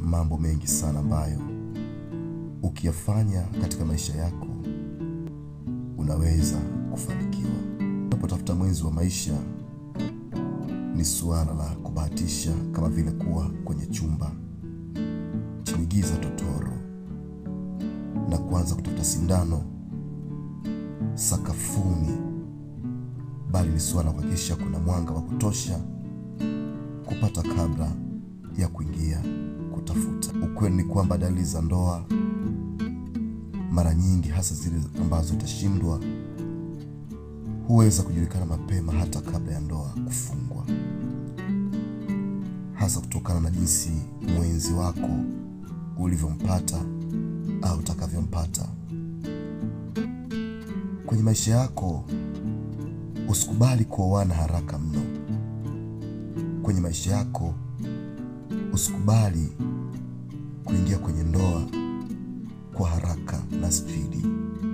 mambo mengi sana ambayo ukiyafanya katika maisha yako unaweza kufanikiwa. Unapotafuta mwenzi wa maisha, ni suala la kubahatisha, kama vile kuwa kwenye chumba chenye giza totoro na kuanza kutafuta sindano sakafuni, bali ni suala la kuhakikisha kuna mwanga wa kutosha kupata kabla ya kuingia kutafuta. Ukweli ni kwamba dalili za ndoa mara nyingi, hasa zile ambazo itashindwa, huweza kujulikana mapema hata kabla ya ndoa kufungwa, hasa kutokana na jinsi mwenzi wako ulivyompata au utakavyompata kwenye maisha yako. Usikubali kuoana haraka mno kwenye maisha yako. Usikubali kuingia kwenye ndoa kwa haraka na spidi.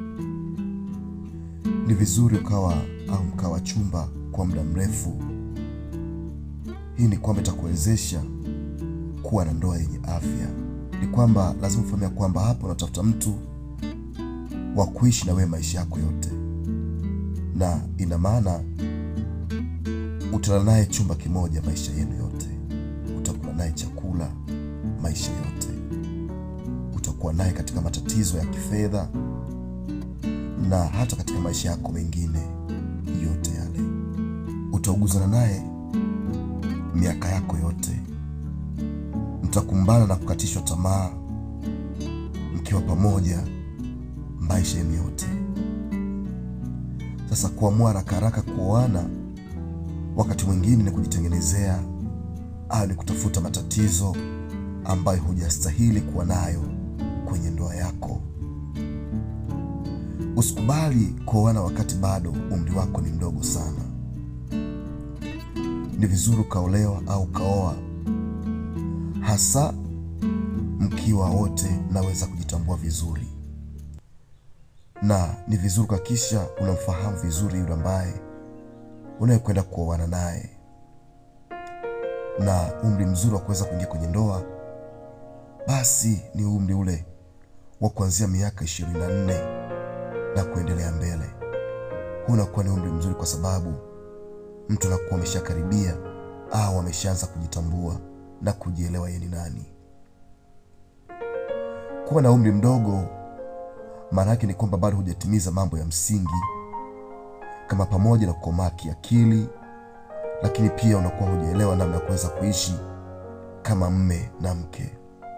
Ni vizuri ukawa au mkawa chumba kwa muda mrefu. Hii ni kwamba itakuwezesha kuwa na ndoa yenye afya. Ni kwamba lazima ufahamu ya kwamba hapa unatafuta mtu wa kuishi na wewe maisha yako yote, na ina maana utalala naye chumba kimoja maisha yenu yote, utakula naye chakula maisha yote, utakuwa naye katika matatizo ya kifedha na hata katika maisha yako mengine yote yale, utauguzana naye miaka yako yote, mtakumbana na kukatishwa tamaa mkiwa pamoja maisha yenu yote. Sasa kuamua haraka haraka kuoana wakati mwingine ni kujitengenezea au ni kutafuta matatizo ambayo hujastahili kuwa nayo kwenye ndoa yako. Usikubali kuoana wakati bado umri wako ni mdogo sana. Ni vizuri ukaolewa au ukaoa, hasa mkiwa wote naweza kujitambua vizuri, na ni vizuri kuhakikisha unamfahamu vizuri yule ambaye unayekwenda kuoana naye, na umri mzuri wa kuweza kuingia kwenye ndoa basi ni umri ule wa kuanzia miaka ishirini na nne na kuendelea mbele. Huu unakuwa ni umri mzuri kwa sababu mtu anakuwa ameshakaribia au ameshaanza kujitambua na kujielewa yeye ni nani. Kuwa na umri mdogo maana yake ni kwamba bado hujatimiza mambo ya msingi kama pamoja na kukomaa kiakili, lakini pia unakuwa hujaelewa namna ya kuweza kuishi kama mme na mke.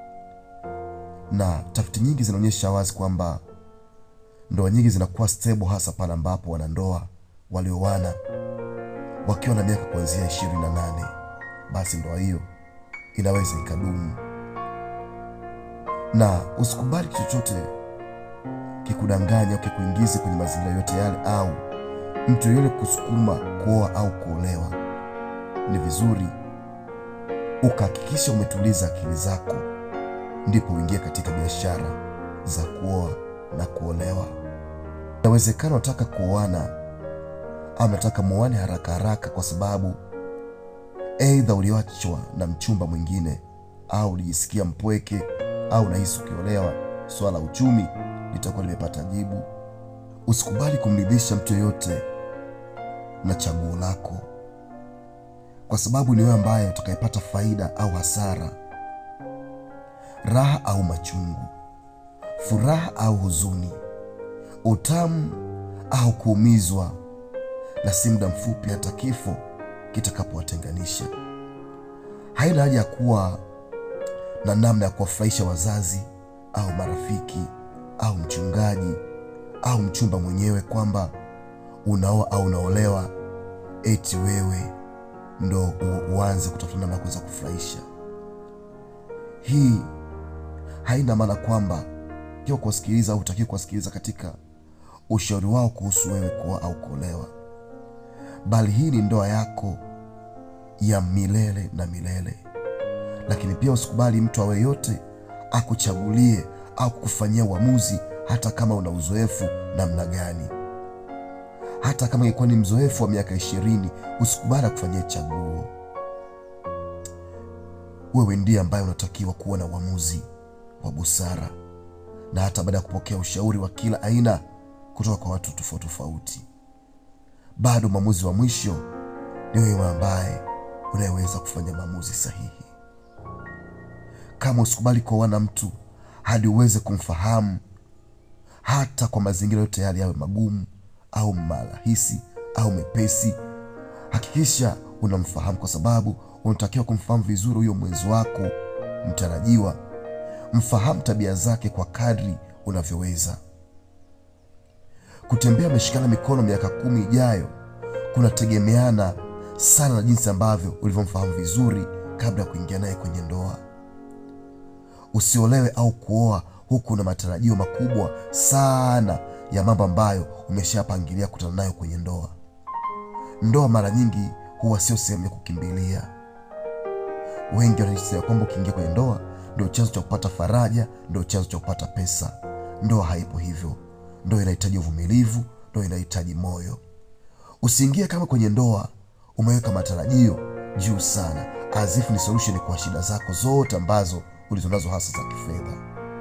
Na tafiti nyingi zinaonyesha wazi kwamba ndoa nyingi zinakuwa stable hasa pale ambapo wanandoa walioana wakiwa na miaka kuanzia ishirini na nane basi ndoa hiyo inaweza ikadumu. Na usikubali chochote kikudanganya au kikuingize kwenye mazingira yote yale au mtu yule kusukuma kuoa au kuolewa. Ni vizuri ukahakikisha umetuliza akili zako, ndipo uingie katika biashara za kuoa na kuolewa. Inawezekana unataka kuoana au unataka muoane haraka haraka, kwa sababu aidha uliachwa na mchumba mwingine au ulijisikia mpweke au unahisi ukiolewa swala la uchumi litakuwa limepata jibu. Usikubali kumridhisha mtu yoyote na chaguo lako, kwa sababu ni wewe ambaye utakayepata faida au hasara, raha au machungu, furaha au huzuni, utamu au kuumizwa, na si muda mfupi hata kifo kitakapowatenganisha. Haina haja ya kuwa na namna ya kuwafurahisha wazazi au marafiki au mchungaji au mchumba mwenyewe kwamba unaoa au unaolewa eti wewe ndo uanze kutafuta namna ya kuweza kufurahisha. Hii haina maana kwamba kiwa kuwasikiliza au hutakiwi kuwasikiliza katika ushauri wao kuhusu wewe kuoa au kuolewa, bali hii ni ndoa yako ya milele na milele. Lakini pia usikubali mtu awe yote akuchagulie au kukufanyia uamuzi, hata kama una uzoefu namna gani. Hata kama ingekuwa ni mzoefu wa miaka ishirini, usikubali akufanyia chaguo. wewe ndiye ambaye unatakiwa kuwa na uamuzi wa busara, na hata baada ya kupokea ushauri wa kila aina kutoka kwa watu tofauti tofauti, bado mwamuzi wa mwisho ni wewe ambaye unayeweza kufanya maamuzi sahihi. Kama usikubali kuoana na mtu hadi uweze kumfahamu, hata kwa mazingira yote yale, yawe magumu au marahisi au mepesi, hakikisha unamfahamu, kwa sababu unatakiwa kumfahamu vizuri huyo mwenzi wako mtarajiwa. Mfahamu tabia zake kwa kadri unavyoweza. Kutembea ameshikana mikono miaka kumi ijayo kunategemeana sana na jinsi ambavyo ulivyomfahamu vizuri kabla ya kuingia naye kwenye ndoa. Usiolewe au kuoa huku na matarajio makubwa sana ya mambo ambayo umeshapangilia kutana nayo kwenye ndoa. Ndoa mara nyingi huwa sio sehemu ya kukimbilia. Wengi wanajisikia kwamba ukiingia kwenye ndoa ndio chanzo cha kupata faraja, ndio chanzo cha kupata pesa. Ndoa haipo hivyo. Ndoa inahitaji uvumilivu, ndoa inahitaji moyo. Usiingie kama kwenye ndoa umeweka matarajio juu sana, azifu ni solution kwa shida zako zote ambazo ulizonazo hasa za kifedha.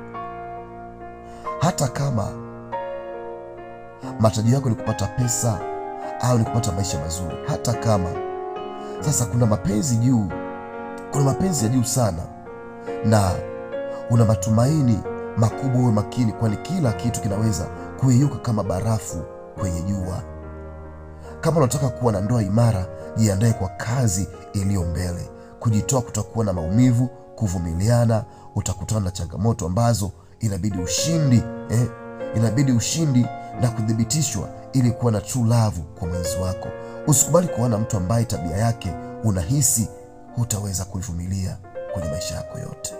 Hata kama matarajio yako ni kupata pesa au ni kupata maisha mazuri, hata kama sasa kuna mapenzi juu, kuna mapenzi ya juu sana, na una matumaini makubwa, uwe makini, kwani kila kitu kinaweza kuyeyuka kama barafu kwenye jua. Kama unataka kuwa na ndoa imara, jiandae kwa kazi iliyo mbele. Kujitoa kutakuwa na maumivu, kuvumiliana, utakutana na changamoto ambazo inabidi ushindi eh, inabidi ushindi na kuthibitishwa ili kuwa na true love kwa mwenzi wako. Usikubali kuona mtu ambaye tabia yake unahisi hutaweza kuivumilia kwenye maisha yako yote.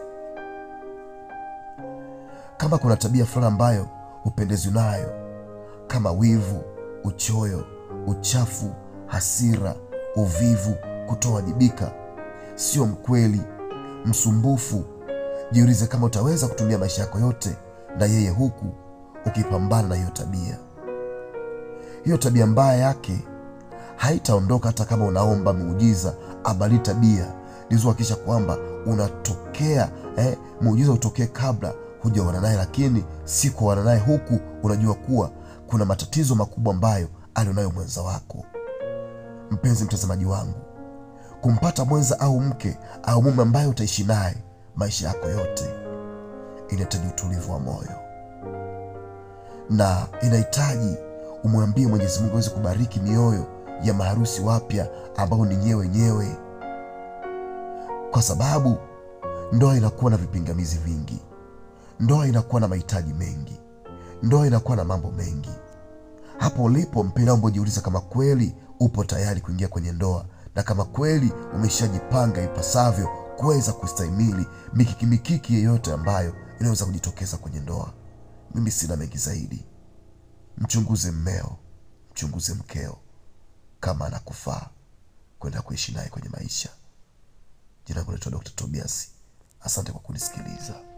Kama kuna tabia fulani ambayo hupendezwi nayo kama wivu, uchoyo, uchafu, hasira, uvivu, kutowajibika, sio mkweli, msumbufu, jiulize kama utaweza kutumia maisha yako yote na yeye huku ukipambana na hiyo tabia. Hiyo tabia mbaya yake haitaondoka hata kama unaomba muujiza abadili tabia. Nizohakikisha kwamba unatokea eh, muujiza utokee kabla hujaona naye, lakini si kuona naye huku unajua kuwa kuna matatizo makubwa ambayo alionayo mwenza wako. Mpenzi mtazamaji wangu, kumpata mwenza au mke au mume ambaye utaishi naye maisha yako yote inahitaji utulivu wa moyo na inahitaji umwambie Mwenyezi Mungu aweze kubariki mioyo ya maharusi wapya ambao ni nyewe wenyewe, kwa sababu ndoa inakuwa na vipingamizi vingi, ndoa inakuwa na mahitaji mengi, ndoa inakuwa na mambo mengi. Hapo ulipo mpendwa, naomba ujiulize kama kweli upo tayari kuingia kwenye ndoa na kama kweli umeshajipanga ipasavyo kuweza kustahimili mikiki mikiki yeyote ambayo inaweza kujitokeza kwenye ndoa. Mimi sina mengi zaidi. Mchunguze mmeo, mchunguze mkeo kama anakufaa kwenda kuishi naye kwenye maisha. Jina langu naitwa Dr. Tobias. Asante kwa kunisikiliza.